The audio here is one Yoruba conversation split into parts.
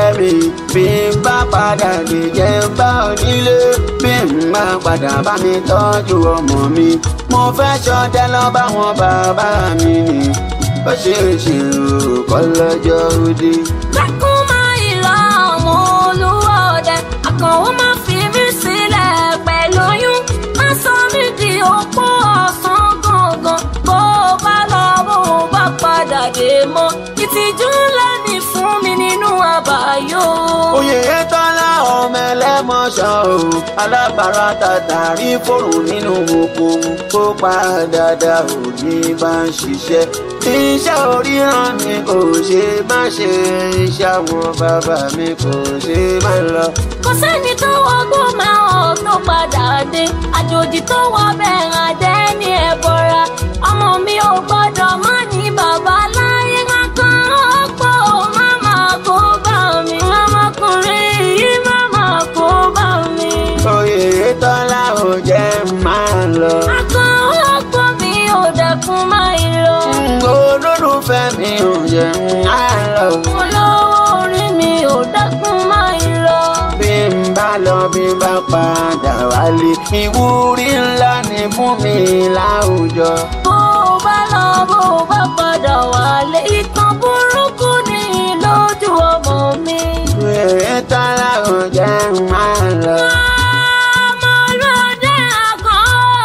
mi bí n bá padà lè jẹ́ ń bá onílé bí n bá padà bá mi tọ́jú ọmọ mi mo fẹ́ ṣọdẹ lọ bá wọn bàbá mi ni ó ṣe é ṣe o kọ́ lọ́jọ́ òde. Dákun máa ìlà ọmọ olúwa ọdẹ. Àkànwó máa fi mí sílẹ̀ pẹ̀lú oyún. Má sọ mí di opó ọ̀sán gangan. Bó o bá lọ bó o bá padà dé mọ́. Ìtìjú ńlá ni fún mi nínú àbáyọ. oyè tọ́lá ọmọ ẹlẹ́mọ̀ṣọ́ o alábàárà tàtàrí fòrùn nínú oko kó padà dá òní bá ń ṣiṣẹ́ iṣẹ́ oríran mi kò ṣe má ṣe iṣẹ́ àwọn bàbá mi kò ṣe má lọ. Kò sẹ́ni tó wọgbó máa hàn tó padà dé. Àjòjì tó wọ bẹ̀rẹ̀ adé ní ẹ̀bọra. Ọmọ mi ò gbọ́dọ̀ má ní bàbá láyé kankan. Ọ̀pọ̀ máma kó bá mi. Ọmọkùnrin yìí máma kó bá mi. oyè tọ́lá ò jẹ́ máa lọ. Akàn ọ̀pọ̀ mi ò dẹkùn máa ń lọ. olólùfẹ́ mi ò jẹ́ máa lọ. Olówó orí mi ò dẹkùn máa ń lọ. bí n bá lọ bí n bá padà wálé ìwúrí ńlá ni fún mi láwùjọ. Bó o bá lọ bó o bá padà wálé. Ìtàn burúkú ni lójú ọmọ mi. Wèrè tọ́lá ò jẹ́ máa lọ. Ọmọlúwàdé àkàn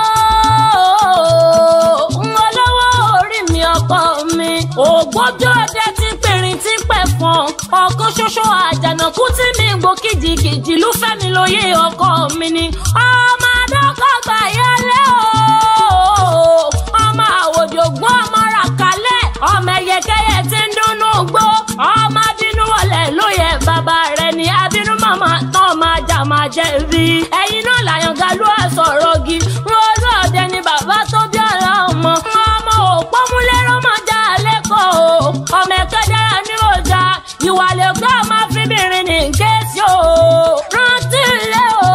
olówó orí mi ọkọ mi. Ògbójú ọdẹ ti pèrìn tí pẹ̀ fọ́n. Ọ̀kan ṣoṣo àjànàkú tí mi gbó kìjìkìjì ló fẹ́ mi lóye ọkọ mi ni. Ọmọ adọ́kọ̀gbà yẹlé o. Ọmọ àwòdì ògún ọmọ ràkálẹ̀. Ọmọ ẹyẹkẹyẹ tí ń dúnnú gbó. Ọmọ abínú wọlé lóye bàbá rẹ̀ ní abínú màmá tán máa jà máa jẹ̀bi. Ẹ̀yin náà làyàn galú àsọ̀rọ̀ gi. Wọ́n olú ọ̀dẹ ni bàbá tó bí ọ̀la ọmọ. Ọmọ òpó múlẹ́rọ́ máa já lẹ́kọ̀ọ́ o. Ọmọ ẹ̀kọ́ dára ní ọjà. Ìwà lè gbọ́ ọmọ fíbìrin ní kéésì o. Rántí ilé o.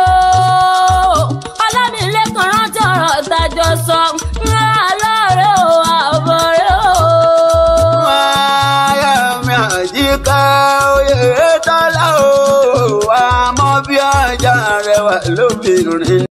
Ọlámilẹ́kan rántí ọ̀rọ̀ tàjọ sọ. Alọ́rẹ̀ o, àbọ̀rẹ̀ o. Wáyà mi àjíká oyè tọ́lá o. Àmọ́ bí ọjà rẹwà lóbìnrin.